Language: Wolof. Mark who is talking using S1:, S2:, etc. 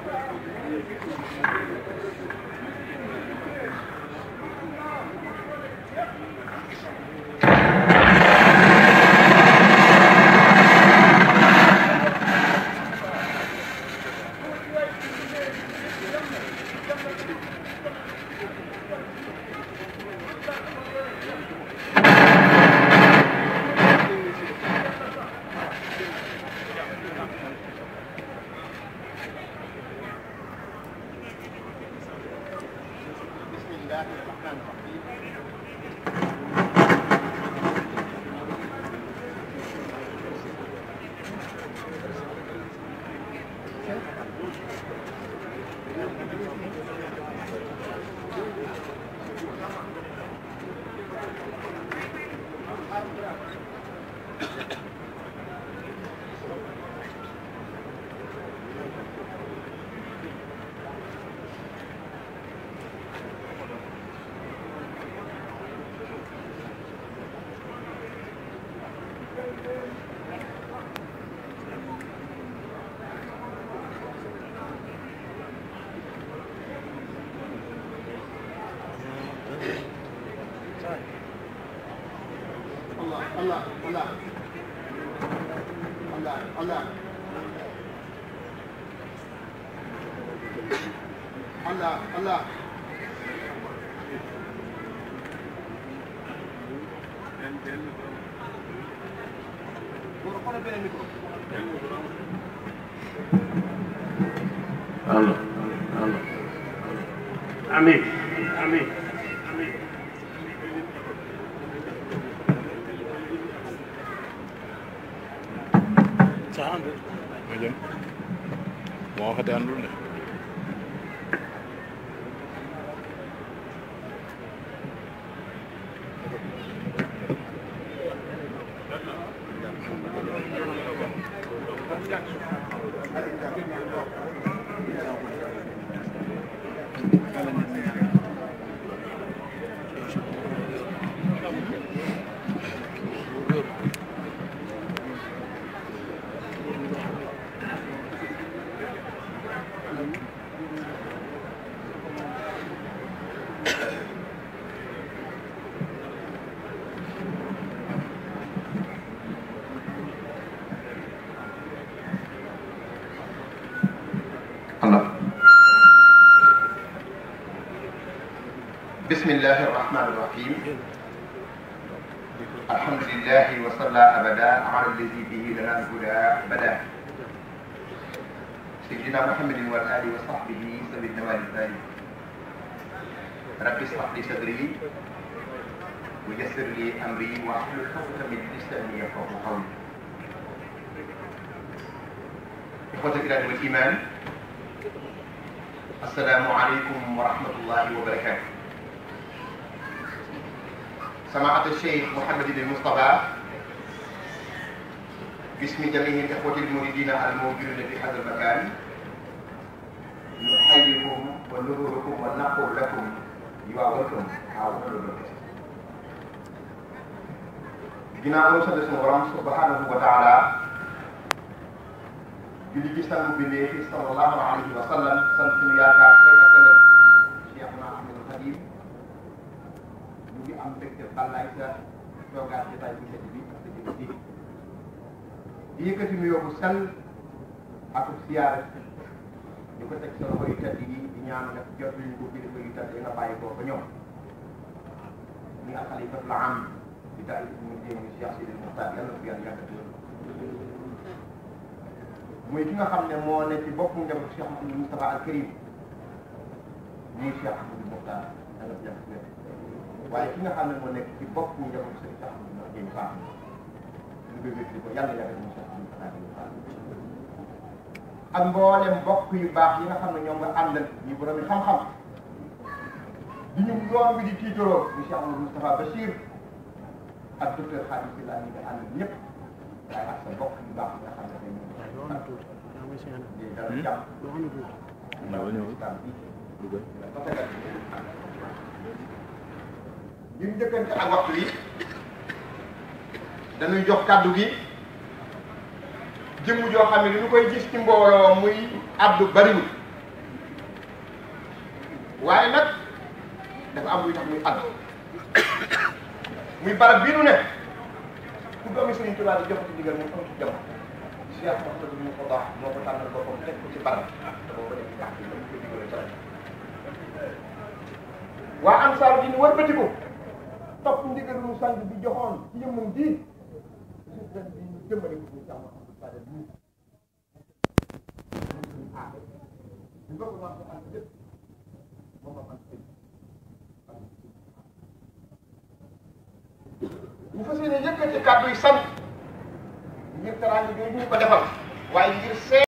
S1: Allah Allah Allah Allah Allah Allah
S2: allo allo amin amin amin
S3: ma jëm moo waxati àndul de
S1: الله بسم الله الرحمن الرحيم الحمد لله وصلى أبدا على الذي به لنا الهدى بدا سيدنا محمد والآل وصحبه سبيل النوال الثاني رب اشرح لي صدري ويسر لي أمري واحلل عقدة من لساني يفقهوا قولي إخوة الكرام والإيمان السلام عليكم ورحمة الله وبركاته سماحة الشيخ محمد بن مصطفى باسم جميع الإخوة المريدين الموجودين في هذا المكان نحييكم ونذكركم ونقول لكم you are welcome our welcome ginnaaw loolu sant suñu borom subhanahu wa taala julli ci sangu bi léegi sallallahu alayhi wa sallam sant suñu yaakaar tey ak ëllëg Cheikhna Ahmadul Khadim ñu ngi am mbégte bàllaay sa toogaat ci tay bu set bi ak sa jëm ji di yëkkati nuyoo bu sell ak siyaare ñu ko teg sa loxo yu tedd yi di ñaan nga jot ñu ko kilifa yu tedd yi nga bàyyi koo fa ñoom ñu al xalifatul am di daay mu jéem Cheikh Sidi Muxtaar yàlla fi yàlla yàggati muy ki nga xam ne moo ne ci bopp njaboot Cheikh Mouhamadou Moustapha al Karim muy Cheikh Ahmadou Mokhtar yàlla fi yàggati waaye ki nga xam ne moo nekk ci bopp njaboot Cheikh Ahmadou Mokhtar Gueye Fall ñu koy wétli ko yàlla yàggati mu Cheikh Ahmadou Mokhtar Gueye Fall ak mboolem mbokk yu baax yi nga xam ne ñoom nga àndal ñu borom yi xam-xam di ñu yoon bi di tiitaroo ñu Cheikh Amadou Moustapha Bachir ak docteur Khadim Sylla ñi nga àndal ñëpp waaye ak sa mbokk yu baax yi nga xam ne dañu di dara jàmm
S3: ñëwal ñëwal
S1: islam bi
S3: dugal
S1: ñu njëkkante ak waxtu wi dañuy jox kàddu gi jëmm joo xam ne li ñu koy gis ci mbooloo muy addu bariwul waaye nag dafa am luy tax muy àgg muy barab bii nu ne ku doomi Sëriñ Tuubaa di joxati ndigal moom am ci jamono Cheikh Mouhamadou mu ko baax moo ko tànnal boppam teg ko ci barab te boo ko def ci tànk yi dama ko digale ca rajo waa ansaaru di ñu wërbatiku topp ndigal mu sang bi joxoon ci yëmmum ji suuf ren bi ñu jëmmale ko ñu Cheikh Mouhamadou Fadel bi ah ñu bokk wax ko ànd lépp moom am sëñ ñu fas yéene yëkkati kàddu yi sant ngir teraanga yooyu ñu ko defal waaye ngir see